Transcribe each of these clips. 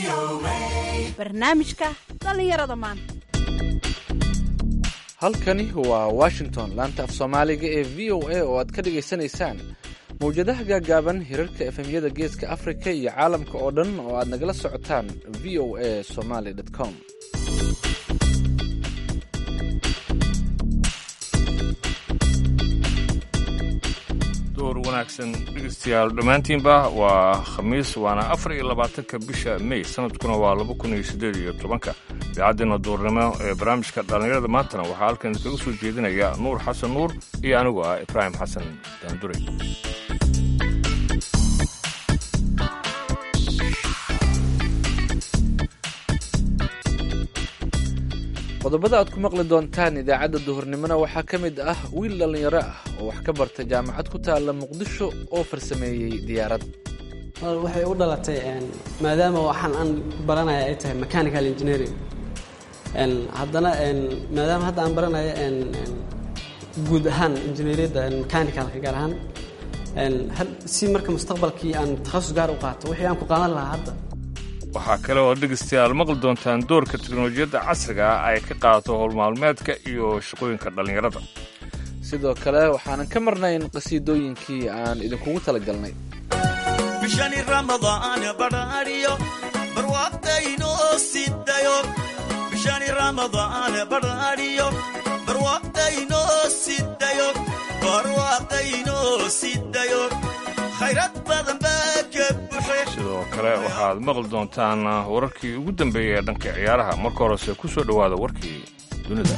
barnaamijka dhallinyarada maanta halkani waa washington laanta af soomaaliga ee v o a oo aad ka dhagaysanaysaan mawjadaha gaagaaban hirarka efemyada geeska afrika iyo caalamka oo dhan oo aad nagala socotaan v o a somaly com door wanaagsan dhegeystayaal dhammaantiinba waa khamiis waana afar iyo labaatanka bisha mey sanadkuna waa laba kun iyo siddeed iyo tobanka idaacaddeena duurnimo ee barnaamijka dhallinyarada maantana waxaa halkan iskaga soo jeedinaya nuur xasan nuur iyo anigu ah ibraahim xasan daandure qodobada aad ku maqli doontaan idaacadda duhurnimona waxaa ka mid ah wiil dhallinyaro ah oo wax ka barta jaamacad ku taalla muqdisho oo farsameeyey diyaarad waxay u dhalatay maadaama waxaan aan baranaya ay tahay mechanical engineering haddana maadaama hadda aan baranayo guud ahaan injineeriyadda mechanicalka gaar ahaan si marka mustaqbalkii aan takhasus gaar u qaato wixii aan ku qaadan lahaa hadda waxaa kale oo dhegaystayaal maqli doontaan doorka teknolojiyadda casriga ah ay ka qaadato howlmaalmeedka iyo shaqooyinka dhallinyarada sidoo kale waxaanan ka marnayn qhasiidooyinkii aan idinkugu talagalnay bishani ramadaan badhaadhiyo barwaaqdaynoo sidayo bishani ramadaan badhaadhiyo barwaaqdaynoo sidayo barwaaqdaynoo sidayo khayrad badan baa ka buxe sidoo kale waxaad maqli doontaan wararkii ugu dambeeyey ee dhanka ciyaaraha marka horese ku soo dhowaada warkii dunida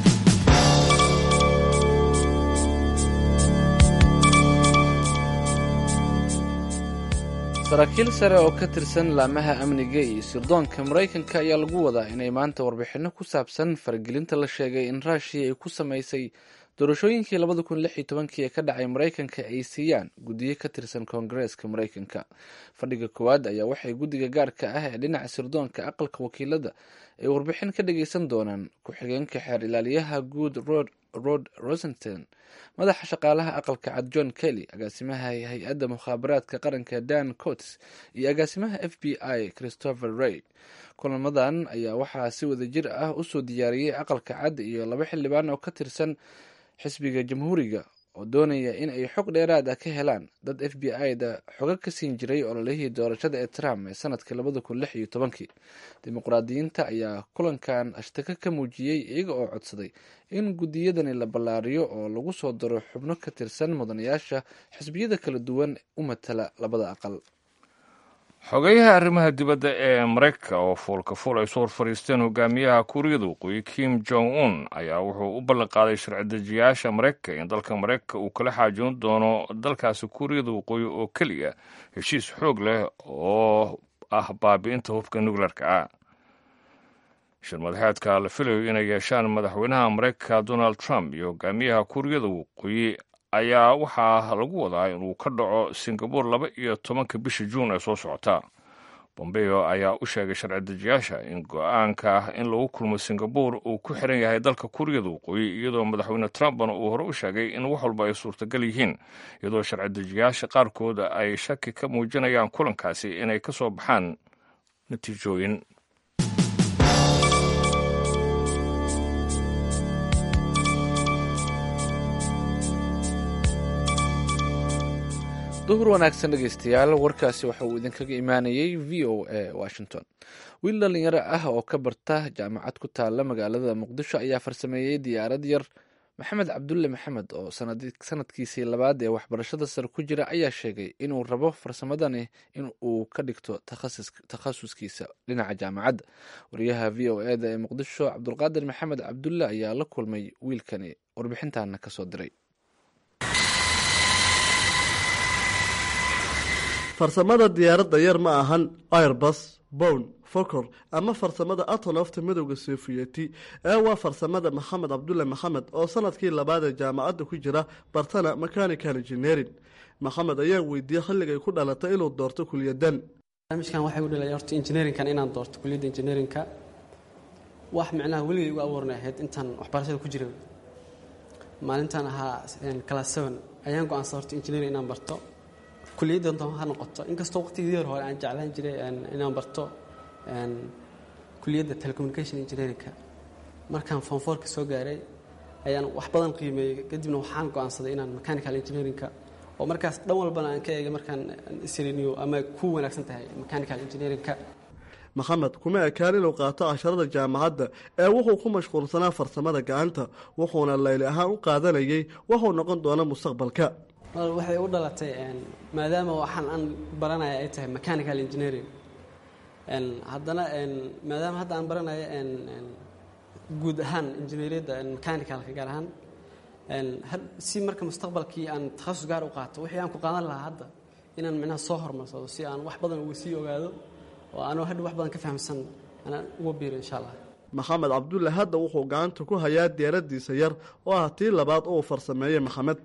saraakiil sare oo ka tirsan laamaha amniga iyo sirdoonka maraykanka ayaa lagu wadaa inay maanta warbixinno ku saabsan faragelinta la sheegay in raashiya ay ku samaysay doorashooyinkii labada kun lix iyo tobankii ee ka dhacay maraykanka ay siiyaan guddiyo ka tirsan koongareeska maraykanka fadhiga koowaad ayaa waxay guddiga gaarka ah ee dhinaca sirdoonka aqalka wakiilada ay warbixin ka dhageysan doonaan ku-xigeenka xeer ilaaliyaha guud rod rosenton madaxa shaqaalaha aqalka cad john kelly agaasimaha hay-adda mukhaabaraadka qaranka dan cots iyo agaasimaha f b i christopher ray kulamadan ayaa waxaa si wada jir ah usoo diyaariyey aqalka cad iyo laba xildhibaan oo ka tirsan xisbiga jamhuuriga oo doonaya in ay xog dheeraad ah ka helaan dad f b i da xogo ka siin jiray ololihii doorashada ee trump ee sanadkii labada kun lix iyo tobankii dimuqraadiyiinta ayaa kulankan ashtaka ka muujiyey iyaga oo codsaday in guddiyadani la ballaariyo oo lagu soo daro xubno ka tirsan mudanayaasha xisbiyada kala duwan u matala labada aqal xogeyaha arrimaha dibadda ee maraykanka oo fuulka fuul ay soo hor fadhiisteen hogaamiyaha kuuriyada waqooyi kim jong un ayaa wuxuu u ballan qaaday sharci-dejiyaasha maraykanka in dalka maraykanka uu kala xaajoon doono dalkaasi kuuriyada waqooyi oo keliya heshiis xoog leh oo ah baabi'inta hubka nukleerka ah shir madaxeedka la filayo inay yeeshaan madaxweynaha maraykanka donald trump iyo hogaamiyaha kuuriyada waqooyi ayaa waxaa lagu wadaa inuu ka dhaco singabore laba iyo tobanka bisha juun ee soo socota bombeo ayaa u sheegay sharci-dejiyaasha in go-aanka in lagu kulmo singabore uu ku xiran yahay dalka kuuriyada waqooyi iyadoo madaxweyne trumpna uu hore u sheegay in wax walba ay suurtagal yihiin iyadoo sharci-dejiyaasha qaarkooda ay shaki ka muujinayaan kulankaasi inay ka soo baxaan natiijooyin duhur wanaagsan dhegeystayaal warkaasi waxa uu idinkaga imaanayey v o a washington wiil dhallinyaro ah oo ka barta jaamacad ku taalla magaalada muqdisho ayaa farsameeyey diyaarad yar maxamed cabdulle maxamed oo sanadkiisii labaad ee waxbarashada sare ku jira ayaa sheegay inuu rabo farsamadani in uu ka dhigto takhasuskiisa dhinaca jaamacadda wariyaha v o eda ee muqdisho cabdulqaadir maxamed cabdulle ayaa la kulmay wiilkani warbixintaana kasoo diray farsamada diyaaradda yar ma ahan airbus bown fokor ama farsamada atonofta midowda sofiyeeti ee waa farsamada maxamed cabdulle maxamed oo sanadkii labaad ee jaamacadda ku jira bartana mechanical engineering maxamed ayaa weydiiyey xilligay ku dhalatay inuu doorto kuliyadan barnaamijkan waxay u dhalay horta engineeringkan inaan doorto kuliyadda engineeringka wax micnaha weligay ugu abuurnay ahayd intaan waxbarashada ku jiray maalintaan ahaa class seven ayaan go-aansa horta engineering inaan barto kuliyadda doon ha noqoto inkastoo waqtigii hore aan jeclaan jiray inaan barto kuliyadda telecommunication engineerinka markaan fonfoorka soo gaaray ayaan wax badan qiimeeyey kadibna waxaan go-aansaday inaan mechanical engineerinka oo markaas dhan walbana aan ka eegay markaan isriniyo ama ku wanaagsan tahay mechanical engineerinka maxamed kuma ekaan inuu qaato casharada jaamacadda ee wuxuu ku mashquulsanaa farsamada gacanta wuxuuna layli ahaan u qaadanayay wuxuu noqon doona mustaqbalka waxay u dhalatay maadaama waxaan aan baranaya ay tahay mechanical engineering haddana maadaama hadda aan baranayo guud ahaan injineeriyadda mechanicalka gaar ahaan si marka mustaqbalkii aan takhasus gaar u qaato wixii aan ku qaadan lahaa hadda inaan micnaha soo horumarsado si aan wax badan uga sii ogaado oo aanoo hadha wax badan ka fahamsan anaan uga biiro insha allah maxamed cabdulle hadda wuxuu gacanta ku hayaa diyaaradiisa yar oo ah tii labaad uu farsameeyey maxamed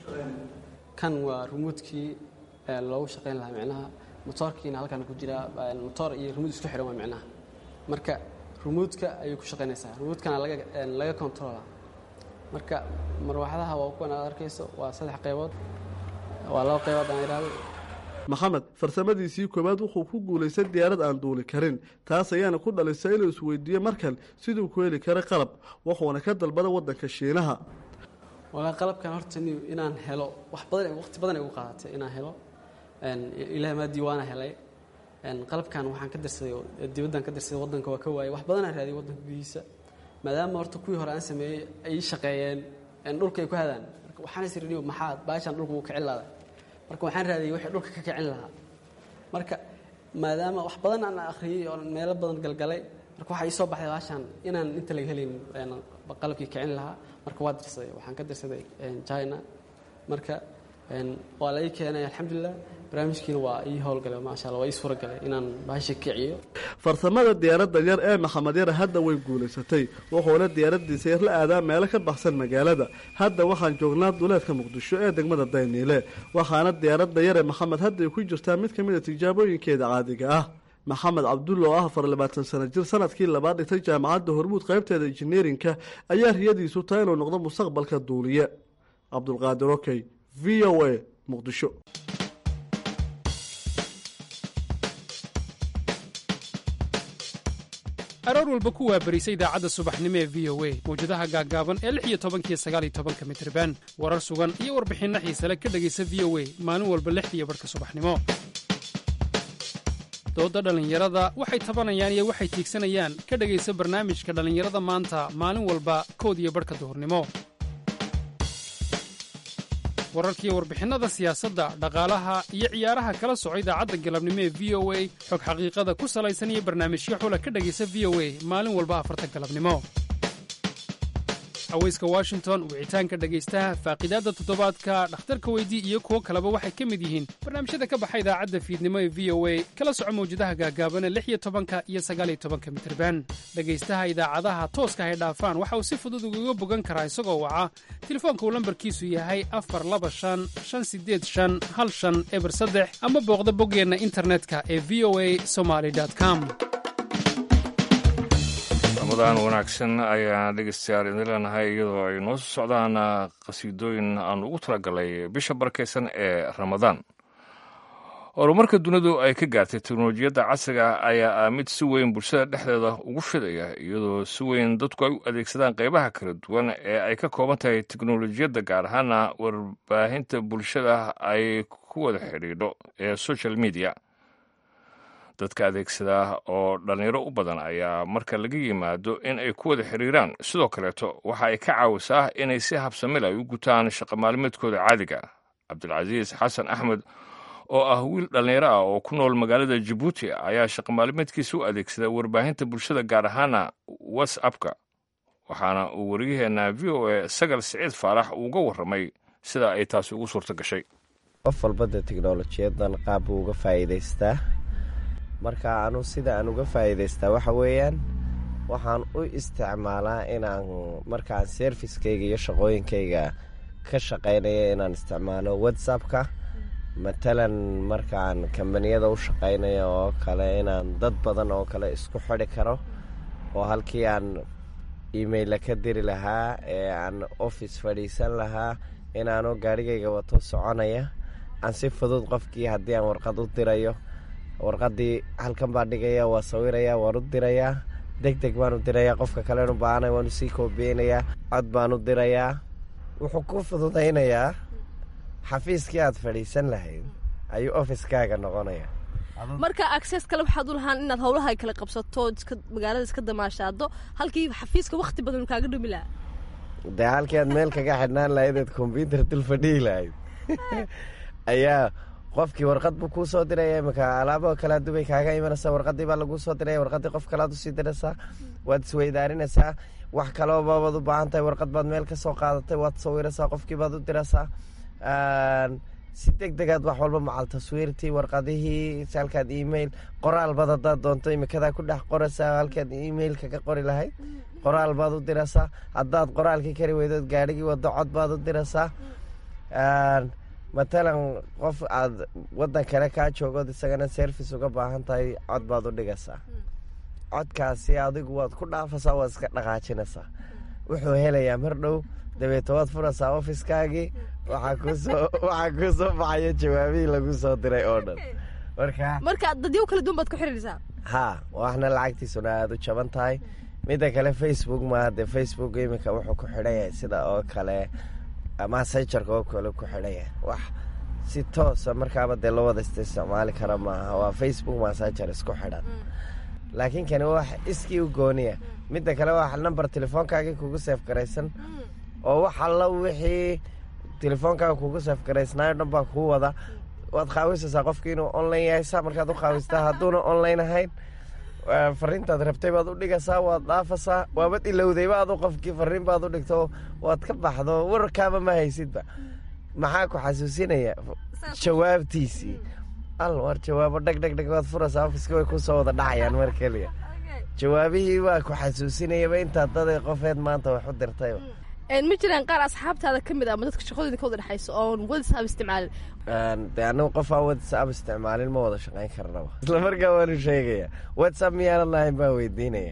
kan waa rumuudkii loogu shaqayn lahaa micnaha motoorkiina halkan ku jiraa motoor iyo rumuud isku xihan waa micnaha marka rumuudka ayay ku shaqaynaysaa rumuudkana laga laga controla marka marwaaxadaha waa kuwan aad arkayso waa saddex qaybood waa laba qaybood aan idhaahdo maxamed farsamadiisii koowaad wuxuu ku guulaystay diyaarad aan duuli karin taas ayaana ku dhalisay inuu isweydiiye markan siduu ku heli kara qalab wuxuuna ka dalbada waddanka shiinaha walaa qalabkan horta ni inaan helo wax badan waqti badan ay ugu qaadatay inaan helo ilaah maa diiwaana helay qalabkan waxaan ka dirsaday dibaddan ka dirsaday waddanka waa ka waayay wax badanaan raadiyay waddanka gudihiisa maadaama horta kuwii hore aan sameeyey ay shaqeeyeen dhulka ay ku hadaan marka waxaan is iriniyo maxaa baashaan dhulka uu kicin laada marka waxaan raadiyey wixii dhulka ka kicin lahaa marka maadaama wax badan aan akhriyey oo meelo badan galgalay marka waxaa ii soo baxday baashaan inaan inta laga helayn qalabkii kicin lahaa marka waa dirsaday waxaan ka dirsaday china marka waa la ii keenay alxamdulilah barnaamijkiina waa ii howlgalay maasha alla waa ii suuragalay inaan baasha kiciyo farsamada diyaaradda yar ee maxamed yar hadda way guulaysatay wuxuuna diyaaradiisa yar la aadaa meelo ka baxsan magaalada hadda waxaan joognaa duleedka muqdisho ee degmada dayniile waxaana diyaaradda yar ee maxamed hadda ay ku jirtaa mid ka mid a tijaabooyinkeeda caadiga ah maxamed cabdulla oo ah afar labaatan sano jir sanadkii labaad dhigtay jaamacadda hormuud qaybteeda injineerinka ayaa riyadiisu tahay inuu noqdo mustaqbalka duuliye cabdulqaadir okey v o a muqdisho aroor walba ku waabarisa idaacadda subaxnimo ee v o a mawjadaha gaaggaaban ee lix iyo tobankiyo sagaal iyo tobanka mitriban warar sugan iyo warbixinno xiisale ka dhegaysa v o a maalin walba lixdiiyo barhka subaxnimo doodda dhallinyarada waxay tabanayaan iyo waxay tiigsanayaan ka dhegaysa barnaamijka dhallinyarada maanta maalin walba kood iyo barhka duhurnimo wararkiiyo warbixinnada siyaasadda dhaqaalaha iyo ciyaaraha kala soco idaacadda galabnimo ee v o a xog xaqiiqada ku salaysan iyo barnaamijyo xula ka dhegaysa v o a maalin walba afarta galabnimo haweyska washington wicitaanka dhegaystaha faaqidaadda toddobaadka dhakhtarka weydii iyo kuwo kaleba waxay ka mid yihiin barnaamijyada ka baxa idaacadda fiidnimo ee v o a kala soco mawjadaha gaagaabana lix iyo tobanka iyo sagaaliyo tobanka mitirban dhegaystaha idaacadaha tooska hay dhaafaan waxa uu si fudud ugaga bogan karaa isagoo waca telefoonka uu lambarkiisu yahay afar laba shan shan sideed shan hal shan eber saddex ama booqda boggeenna internetka ee v o a somaly com ramadan wanaagsan ayaan dhegeystayaal idin leenahay iyadoo ay noo soo socdaan qhasiidooyin aan ugu talagalay bisha barakaysan ee ramadaan horumarka dunidu ay ka gaartay teknolojiyadda casriga ah ayaa ah mid si weyn bulshada dhexdeeda ugu fidaya iyadoo si weyn dadku ay u adeegsadaan qaybaha kala duwan ee ay ka kooban tahay teknolojiyadda gaar ahaana warbaahinta bulshada ay ku wada xidhiidho ee social media dadka adeegsada oo dhallinyaro u badan ayaa marka laga yimaado in ay ku wada xiriiraan sidoo kaleeto waxa ay ka caawisaa inay si habsamil ay u gutaan shaqa maalmeedkooda caadiga cabdilcasiis xasan axmed oo ah wiil dhallinyaro ah oo ku nool magaalada jabuuti ayaa shaqa maalmeedkiisa u adeegsada warbaahinta bulshada gaar ahaana whatsappka waxaana uu wariyaheenna v o a sagal siciid faarax uga warramay sida ay taasi ugu suurto gashay qof walba dee teknolojiyadan qaab buu uga faa'iidaystaa marka anu sida aan uga faa'iidaystaa waxa weeyaan waxaan u isticmaalaa inaan markaan serviskayga iyo shaqooyinkayga ka shaqaynaya inaan isticmaalo whatsappka matalan markaan kambaniyada u shaqaynayo oo kale inaan dad badan oo kale isku xidhi karo oo halkii aan emaila ka diri lahaa ee aan office fadhiisan lahaa inaanu gaarhigayga wato soconaya aan si fudud qofkii haddii aan warqad u dirayo warqadii halkan baan dhigaya waa sawiraya waan u dirayaa deg deg baan u dirayaa qofka kalen u baahanay waan usii koobiyeynayaa cod baan u dirayaa wuxuu ku fududaynayaa xafiiskii aad fadhiisan lahayd ayuu ofiskaaga noqonaya marka access kale waxaad u lahaan inaad howlaha kala qabsato iska magaalada iska damaashaado halkii xafiiska wakti badan kaaga dhumi lahaa dee halkii aad meel kaga xidhnaan lahayd eed kombyuutar dul fadhihi lahayd ayaa qofkii warqad buu kuu soo diraya imika alaabo kala dubay kaaga imanaysaa warqadii baa laguu soo diraya warqadii qof kalead usii diraysaa waad isweydaarinaysaa wax kaleba baad u baahan tahay warqad baad meel ka soo qaadatay waad sawiraysaa qofkii baad u diraysaa si deg degaad wax walba macal taswiirtii warqadihii halkaad email qoraal baad hadaad doonto imikadaa ku dhex qoraysaa halkaad email kaga qori lahayd qoraal baad u diraysaa haddaad qoraalkii kari weydood gaadhigii wado cod baad u diraysaa matalan qof aad wadan kale kaa joogood isagana service uga baahan tahay cod baad u dhigaysaa codkaasi adigu waad ku dhaafaysaa waad iska dhaqaajinaysaa wuxuu helayaa mar dhow dabeeto waad furaysaa ofiskaagii waxaa kuusoo waxaa kuu soo baxaya jawaabihii lagu soo diray oo dhan marka marka dadyo kala duwan baad ku xiriiraysaa ha waxna lacagtiisuna aada u jaban tahay midda kale facebook maaha dee facebook iminka wuxuu ku xidhan yahay sida oo kale massagerka oo kale ku xidhan yahay wax si toosa markaaba dee loo wada ista isticmaali kara maaha waa facebook massager isku xidhan laakiin kani wax iskii u gooniya midda kale waa number telefoonkaagii kugu seef garaysan oo wax alla wixii telefoonkaaga kugu seef garaysnaayo dhan baa kuu wada waad qaawisaysaa qofkii inuu online yahay saa markaad u qaawistaa hadduuna online ahayn fariintaad rabtay baad u dhigaysaa waad dhaafasaa waabad ilowdayba adu qofkii fariin baad u dhigto waad ka baxdo warkaaba ma haysidba maxaa ku xasuusinaya jawaabtiisii al war jawaabo dheg dheg dheg waad furaysaa ofiska way kusoo wada dhacayaan mar keliya jawaabihii waa ku xasuusinayaba intaad daday qofeed maanta wax u dirtayba ma jiraan qaar asxaabtaada ka mid ah ama dadka shaqadooda ka wada dhexayso oon whatsapp isticmaalin dee anagu qof aan whatsapp isticmaalin ma wada shaqayn karnaba isla markaa waanu sheegaya whatsapp miyaanan lahayn baa weydiinaya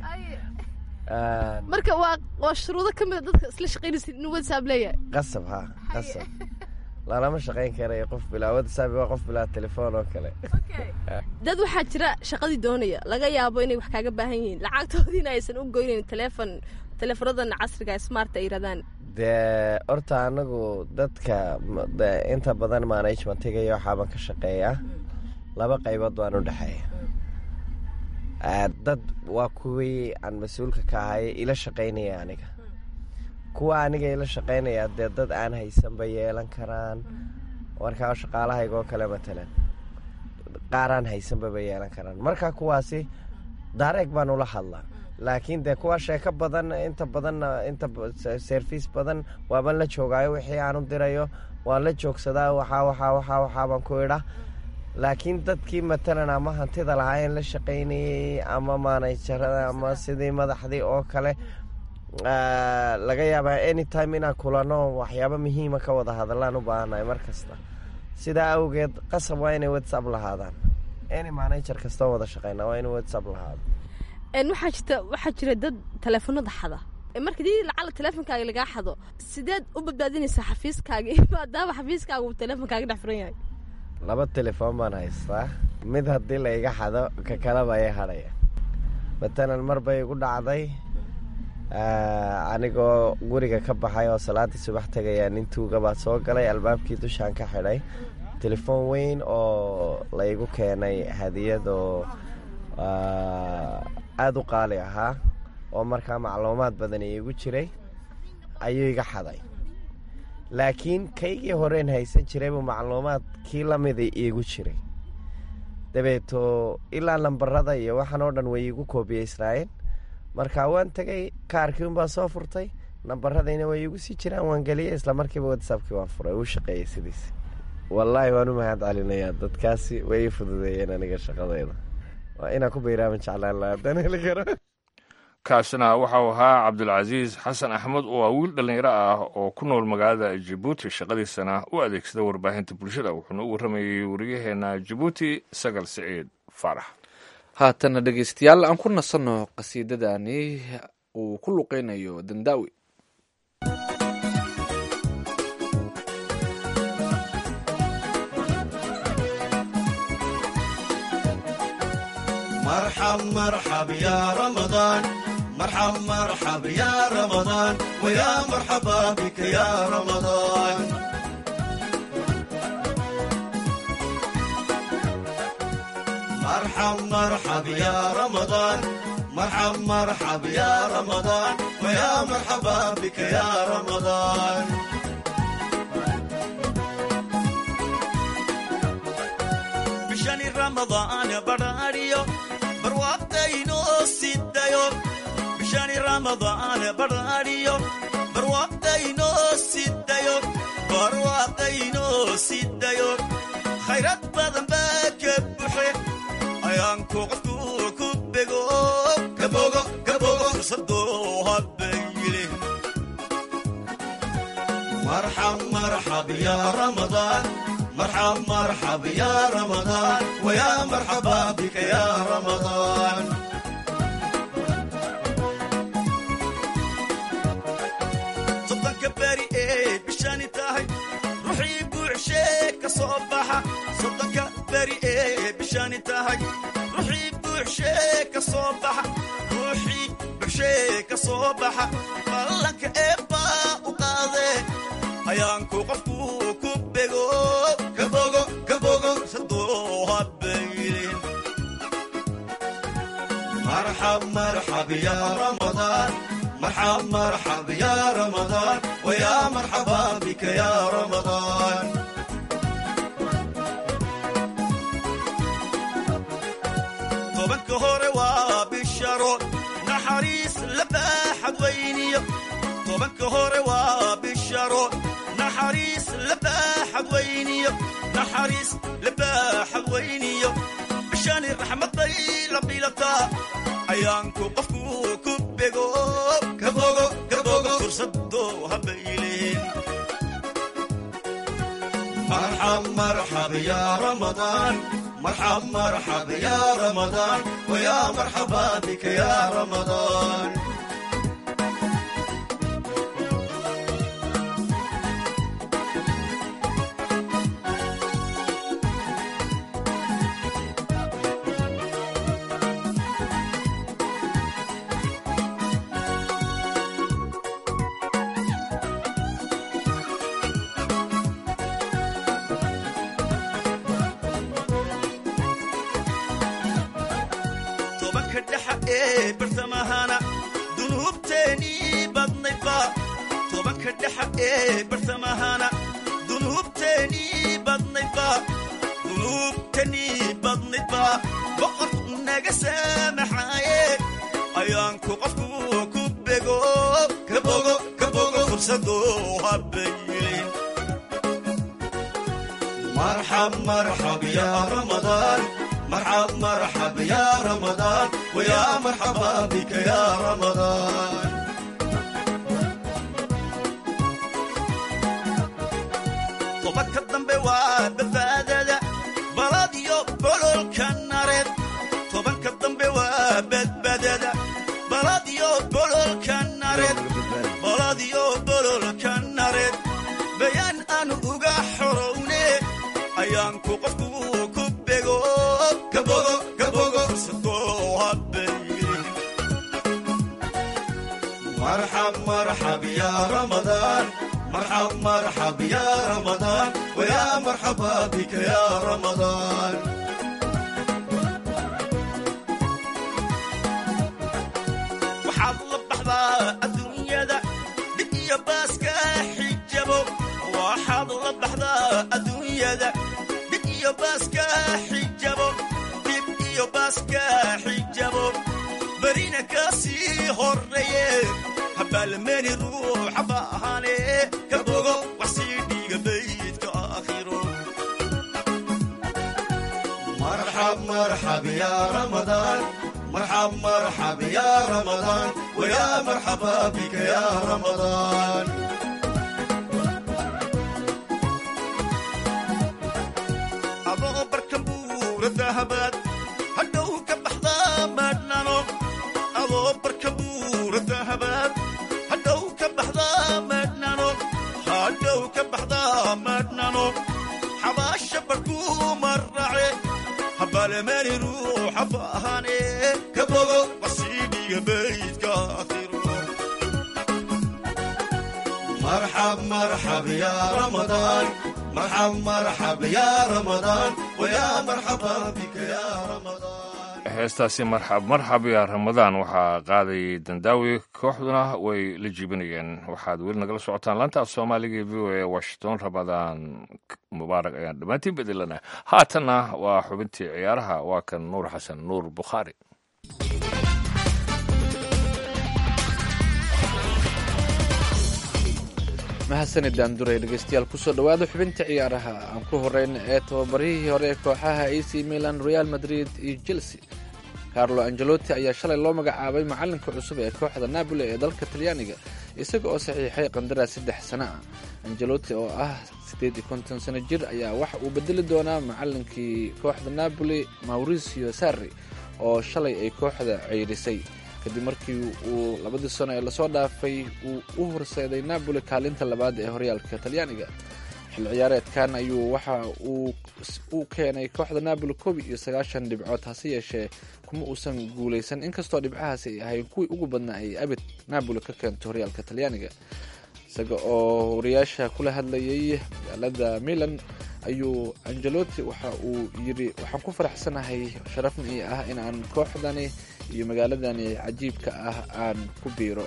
marka waa waa shuruudo ka mid a dadka isla shaqaynaysid inuu whatsapp leeyahay qasab ha qasab lalama shaqayn karayo qof bilaa whatsapp waa qof bilaa telefoon oo kale dad waxaa jira shaqadii doonaya laga yaabo inay wax kaaga baahan yihiin lacagtoodiina aysan u goynayn telefon telefonadan casriga smart ay yirahdaan dee horta anagu dadka inta badan managementiga iyo waxaabaan ka shaqeeyaa laba qaybood baan u dhexeeya dad waa kuwii aan mas-uulka ka ahay ila shaqaynaya aniga kuwa aniga ila shaqaynaya dee dad aan haysanba yeelan karaan markaa shaqaalahayga oo kale matalan qaaraan haysanbaba yeelan karaan marka kuwaasi daareeg baan ula hadlaa laakiin dee kuwa sheeko badan inta badanna inta service badan waaban la joogaayo wixii aan u dirayo waan la joogsadaa waxaa waxaa waxaa waxaabaan ku idha laakiin dadkii matalan ama hantida lahaayeen la shaqaynayey ama maanajarada ama sidii madaxdii oo kale laga yaabaa anytime inaan kulano waxyaabo muhiima ka wada hadallaan u baahannahay mar kasta sidaa awgeed qasab waa inay whatsapp lahaadaan any manager kasta oo wada shaqeyna waa inuu whatsapp lahaado waxaa jirta waxaa jira dad teleefonada xada marka dii lacala teleefonkaaga lagaa xado sideed u badbaadinaysaa xafiiskaaga maadaama xafiiskaaga uu teleefonkaaga dhex furan yahay laba telefoon baan haystaa mid haddii la iga xado ka kaleba ay hadhaya matalan mar bay igu dhacday anigoo guriga ka baxay oo salaadii subax tegaya nin tuuga baa soo galay albaabkii dushaan ka xidhay telefoon weyn oo laygu keenay hadiyad oo aada u qaali ahaa oo markaa macluumaad badan iigu jiray ayuu iga xaday laakiin kaygii horeen haysan jiray buu macluumaadkii lamida iigu jiray dabeeto ilaa lambarada iyo waxaan oo dhan way iigu koobiyeysnaayeen marka waan tegay kaarkii unbaa soo furtay nambaradayna way iigu sii jiraan waan geliyay isla markiiba whatsappkii waan furay uu shaqeeyey sidiis wallaahi waan u mahad celinayaa dadkaasi way ii fududeeyeen aniga shaqadayda waa inaan ku bayraaman jeclaan lahaa haddaan heli karo kaasina waxau ahaa cabdulcasiis xasan axmed oo ah wiil dhallinyaro ah oo ku nool magaalada jabuuti shaqadiisana u adeegsada warbaahinta bulshada wuxuuna u warramayey wariyaheenna jabuuti sagal siciid faarax haatana dhegeystayaal aan ku nasanno qasiidadani uu ku luqeynayo dandaawi مرحب مرحب يا رمضان مرحب مرحب يا رمضان ويا مرحبا بك يا رمضان مرحب مرحب يا رمضان مرحب مرحب يا رمضان ويا مرحبا بك يا رمضان بشان رمضان براريو برواقتينو سيدايو بشان رمضان براريو برواقتينو سيدايو برواقتينو سيدايو خيرات بدن باكبحي ayaanku qofku ku bego kabogo kabogo fursadoo habayile marxab marxab ya ramadaan marxab marxab ya ramadaan waya marxaba bika ya ramadaan soddonka beri ee bishani tahay ruuxii buuxshee ka soo baxa soddonka beri ee bishani tahay ruuxii buuxshee ka soo baxa ruuxii buuxshee ka soo baxa ballanka eebbaa u qaadee ayaanku qofku ku bego kabogo kabogo sadoo habaylin marxab marxab ya ramadaan مرحب مرحب يا رمضان ويا مرحبا بك يا رمضان طبك هوري وبالشرو نحريس لباحد ويني طبك هوري وبالشرو نحريس لباحد ويني نحريس لباحد ويني بشان الرحمة طيلة بيلتا ayaanku qofku ku bego kabogo kabogo fursadoo habaylin marxab marxab ya ramadaan marxab marxab ya ramadaan waya marxaba bika ya ramadaan tobanka dhexa ee bartamahana dunuubteenii badnaydba tobanka dhexa ee bartamahana dunuubteenii badnaydba dunuubteenii badnaydba boqor naga saamaxaaye ayaanku qofku ku bego kabogo kabogo fursadoo habaylin marxab marxab ya ramadaan مرحب مرحب يا رمضان ويا مرحبا بك يا رمضان طبك الضنب وبفادة بلاديو بلول كنارد طبك الضنب وبدبدة بلاديو بلول كنارد بلاديو بلول كنارد بيان أنو أغا حروني أيانكو قفكو كبغو كبغو كبغو فسدو هبيلي مرحب مرحب يا رمضان مرحب مرحب يا رمضان ويا مرحبا بك يا رمضان وحظ بحظا الدنيا ذا بدي باسكا حجبو وحظ بحظا الدنيا ذا بدي باسكا حجبو بدي باسكا حجبو برينا كاسي هوريه هبال من روح باهاني كبوغو وحسيدي بيتك اخيرو مرحب مرحب يا رمضان مرحب مرحب يا رمضان ويا مرحبا بك يا رمضان أبو بركبور الذهبات هدو كبحضا مدنانو أبو بركبور الذهبات هدو كبحضا مدنانو هدو كبحضا مدنانو حباش بركو مرعي هبال ماني روح cafaahane ka bogo wasiidhiga baydka akhiro marxab marxab ya ramadaan marxab marxab ya ramadaan wayaa marxaba bika ya ramadaan heestaasi marxab marxab yaa ramadaan waxaa qaaday dandaawi kooxduna way la jiibinayeen waxaad weli nagala socotaan laanta af soomaaliga e v o e washington ramadaan mubaarak ayaan dhammaantiin bedelana haatanna waa xubintii ciyaaraha waa kan nuur xasan nuur bukhaari mahadsanid daanduray dhegeystayaal kusoo dhowaada xubinta ciyaaraha aan ku horeyna ee tababarihii hore ee kooxaha ac milan real madrid iyo chelsea carlo angelotti ayaa shalay loo magacaabay macalinka cusub ee kooxda napoli ee dalka talyaaniga isaga oo saxiixay qandaraas saddex sano ah angelotti oo ah siddeed iyo konton sano jir ayaa waxa uu bedeli doonaa macalinkii kooxda napoli mauricio sarri oo shalay ay kooxda ceyrisay kadib markii uu labadii sano ee lasoo dhaafay uu u horseeday napoli kaalinta labaad ee horyaalka talyaaniga xil ciyaareedkan ayuu waxa uu keenay kooxda napoli koob iyo sagaashan dhibcood hase yeeshee kuma uusan guuleysan inkastoo dhibcahaasi ay ahayn kuwii ugu badnaa ay abid napoli ka keento horyaalka talyaaniga isaga oo wariyaasha kula hadlayay magaalada milan ayuu angelotti waxa uu yidhi waxaan ku faraxsanahay sharafna ii ah in aan kooxdani iyo magaaladani cajiibka ah aan ku biiro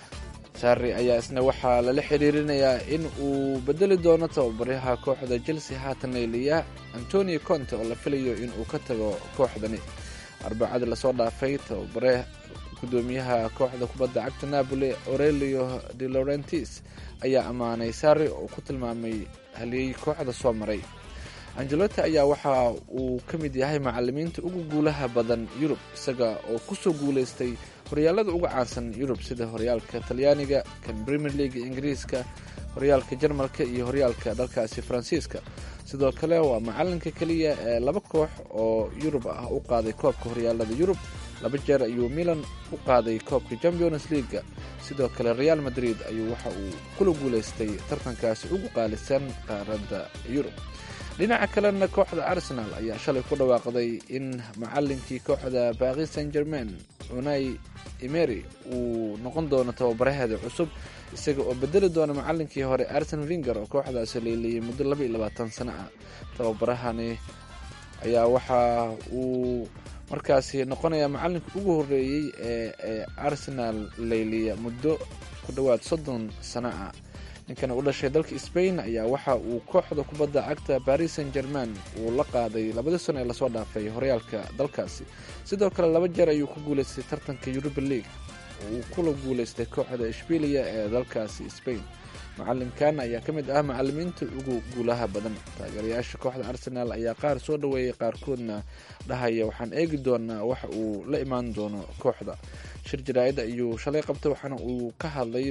sarri ayaa isna waxaa lala xiriirinayaa in uu bedeli doono tababaraha kooxda chelsea haatan leeliya antonio conte oo la filayo in uu ka tago kooxdani arbacadii lasoo dhaafay tababare gudoomiyaha kooxda kubadda cagta napoli aurelio de laurentis ayaa ammaanay sarri oo ku tilmaamay haliyey kooxda soo maray angelotti ayaa waxa uu ka mid yahay macalimiinta ugu guulaha badan yurub isaga oo kusoo guuleystay horyaalada uga caansan yurub sida horyaalka talyaaniga kan premier league ingiriiska horyaalka jarmalka iyo horyaalka dalkaasi faransiiska sidoo kale waa macalinka keliya ee laba koox oo yurub ah u qaaday koobka horyaalada yurub laba jeer ayuu milan u qaaday koobka champions leaga sidoo kale real madrid ayuu waxa uu kula guuleystay tartankaasi ugu qaalisan qaaradda yurub dhinaca kalena kooxda arsenal ayaa shalay ku dhawaaqday in macalinkii kooxda baaqi san germain unai emery uu noqon doono tababaraheeda cusub isaga oo bedeli doona macalinkii hore arsen vinger oo kooxdaasi leeliyay muddo laba iyo labaatan sano ah tababarahani ayaa waxa uu markaasi noqonaya macalinka ugu horeeyey ee ee arsenal leyliya muddo ku dhowaad soddon sano ah ninkan u dhashay dalka spain ayaa waxa uu kooxda kubadda cagta paris saint german uu la qaaday labadii sano ee lasoo dhaafay horyaalka dalkaasi sidoo kale laba jeer ayuu ku guuleystay tartanka europa league oo uu kula guuleystay kooxda ishbiiliya ee dalkaasi spain macalinkan ayaa ka mid ah macalimiinta ugu guulaha badan taageerayaasha kooxda arsenal ayaa qaar soo dhoweeyay qaarkoodna dhahaya waxaan eegi doonaa waxa uu la imaan doono kooxda shir jaraa'id ayuu shalay qabtay waxaana uu ka hadlay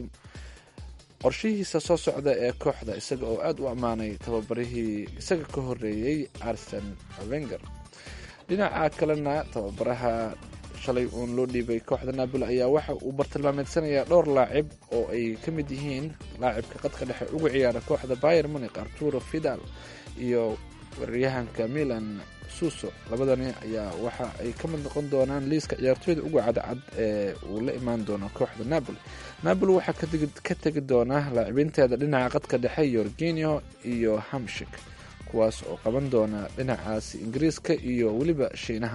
qorshihiisa soo socda ee kooxda isaga oo aada u ammaanay tababarihii isaga ka horeeyey arsen wenger dhinaca kalena tababaraha shalay uun loo dhiibay kooxda napoli ayaa waxa uu bartilmaameedsanayaa dhowr laacib oo ay ka mid yihiin laacibka qadka dhexe uga ciyaara kooxda bayer munik arturo fidal iyo weeraryahanka milan suso labadani ayaa waxa ay ka mid noqon doonaan liiska ciyaartooyda uga cadcad ee uu la imaan doono kooxda napoli napoli waxaa ka tegi doona laacibinteeda dhinaca qadka dhexe yorginio iyo hamshik kuwaas oo qaban doona dhinacaasi ingiriiska iyo weliba shiinaha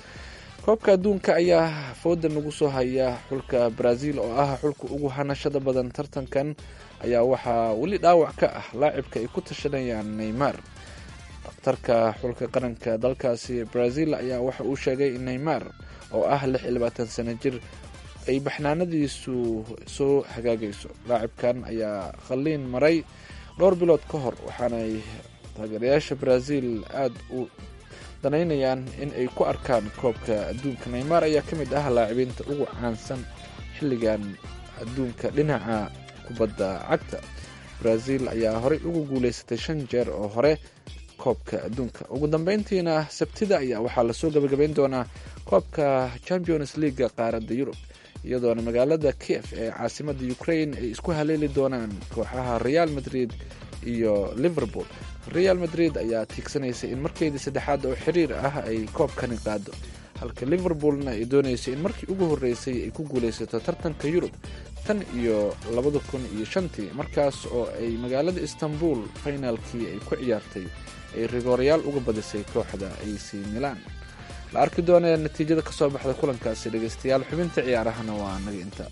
koobka adduunka ayaa fooda nagu soo haya xulka brazil oo ah xulka ugu hanashada badan tartankan ayaa waxaa weli dhaawac ka ah laacibka ay ku tashanayaan neymar dhakhtarka xulka qaranka dalkaasi brazil ayaa waxa uu sheegay in neymar oo ah lix iyo labaatan sano jir ay baxnaanadiisu soo hagaagayso laacibkan ayaa qalliin maray dhowr bilood ka hor waxaanay taageerayaasha brazil aada u danaynayaan in ay ku arkaan koobka adduunka neymar ayaa ka mid ah laacibiinta ugu caansan xilligan adduunka dhinaca kubadda cagta brazil ayaa horey ugu guuleysatay shan jeer oo hore koobka adduunka ugu dambeyntiina sabtida ayaa waxaa lasoo gabagabeyn doonaa koobka champions leaga qaaradda yurub iyadoona magaalada kiev ee caasimada ukraine ay isku haleeli doonaan kooxaha real madrid iyo liverpool real madrid ayaa tiigsanaysay in markeydii saddexaad oo xiriir ah ay koobkani qaado halka liverpoolna ay dooneysay in markii ugu horreysay ay ku guulaysato tartanka yurub tan iyo labada kun iyo shantii markaas oo ay magaalada istanbul finaalkii ay ku ciyaartay ay rigoorayaal uga badisay kooxda ac milan la arki doonee natiijada ka soo baxda kulankaasi dhegeystayaal xubinta ciyaarahana waa naga inta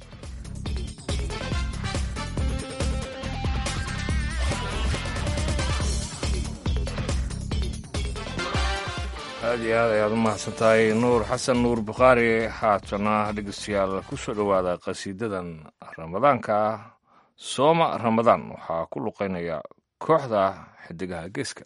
aada iyo aad ayaad u mahadsan tahay nuur xasan nuur bukhaari haatana dhegeystayaal ku soo dhowaada qasiidadan ramadaanka sooma ramadaan waxaa ku luqeynaya kooxda xidigaha geeska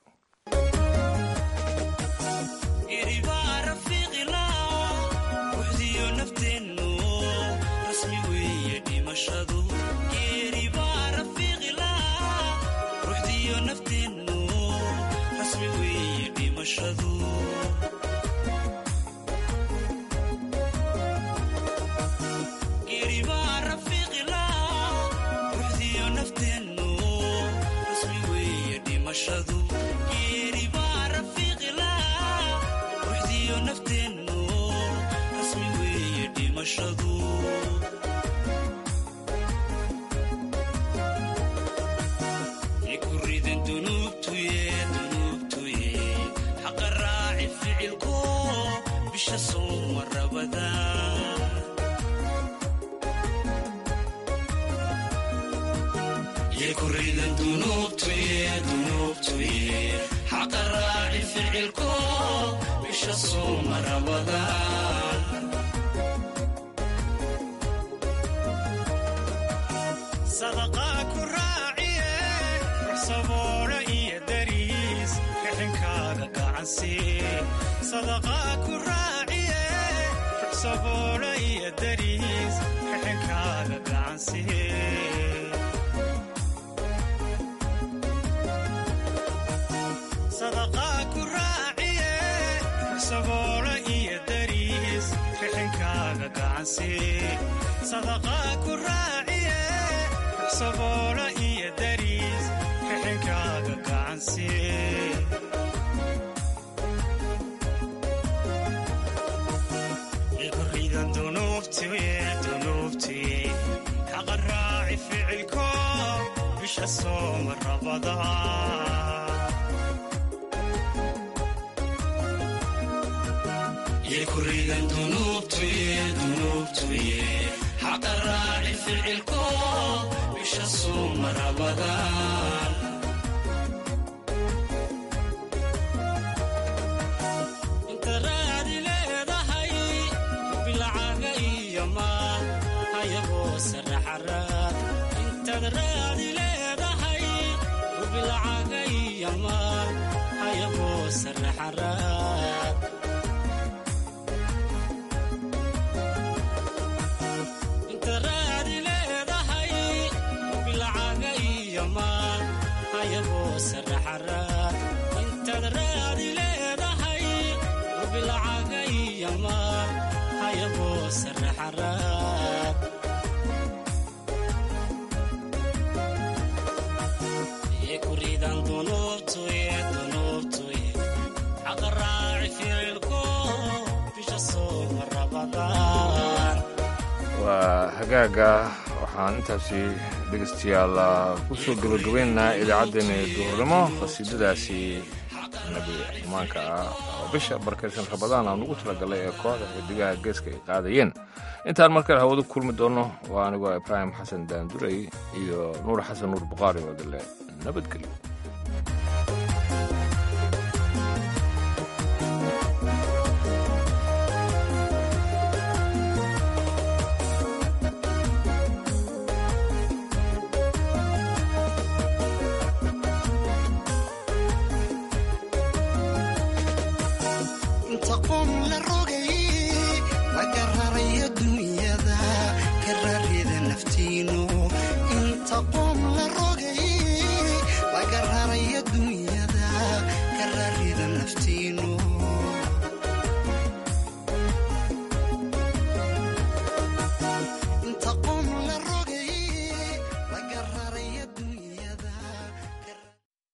waa hagaaga waxaan intaasi dhegeystayaal ku soo gabagabaynaynaa idaacaddeenna duhurnimo qasiidadaasi nabi amaanka ah oo bisha barkaysan rabadaan aan ugu talagalay ee kooxda xidigaha geeska ay qaadayeen intaan markale hawadu kulmi doonno waa anigoo ibraahim xasan daanduray iyo nuur xasan nuur bukhaari oo dale nabadgelyo تقوم للرؤى